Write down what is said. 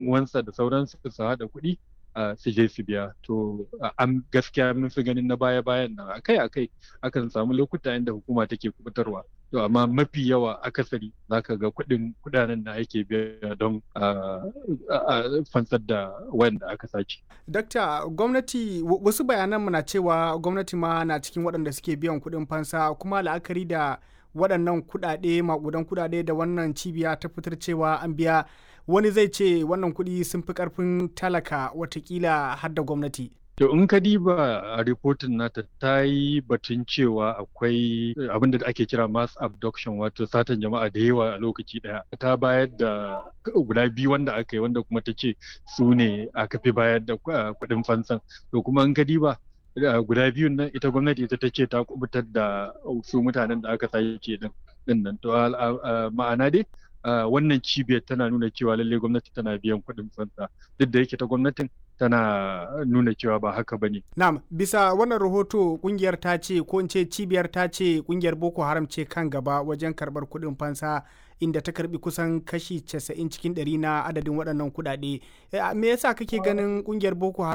uwansa da sauransu su haɗa kuɗi su je su biya to an gaskiya mun fi ganin na baya bayan nan akai akai akan samu lokuta inda hukuma take kubutarwa to amma mafi yawa akasari zaka ga kuɗin kuɗanen da ake biya don fansar da wanda aka sace. Dakta gwamnati wasu bayanan na cewa gwamnati ma na cikin waɗanda suke biyan kuɗin fansa kuma la'akari da waɗannan kuɗaɗe maƙudan kuɗaɗe da wannan cibiya ta fitar cewa an biya wani zai ce wannan kuɗi sun fi ƙarfin talaka watakila har da gwamnati. To in ka diba a ripotin nata ta yi batun cewa akwai abin da ake kira mass abduction wato satan jama'a da yawa a lokaci daya ta bayar da guda biyu wanda aka yi wanda kuma ta ce su ne aka fi bayar da kuɗin fansan to kuma in ka diba guda biyun nan ita gwamnati ita ta ce ta kubutar da su mutanen da aka sace din nan to ma'ana dai wannan cibiyar tana nuna cewa lalle gwamnati tana biyan kuɗin fansa duk da yake ta gwamnatin tana nuna cewa ba haka ba ne. Na'am, bisa wannan rahoto kungiyar ta ce ko in ce cibiyar ta ce kungiyar Boko Haram ce kan gaba wajen karɓar kuɗin fansa inda ta karbi kusan kashi 90 cikin 100 na adadin waɗannan kuɗaɗe. Me yasa kake ganin kungiyar Boko Haram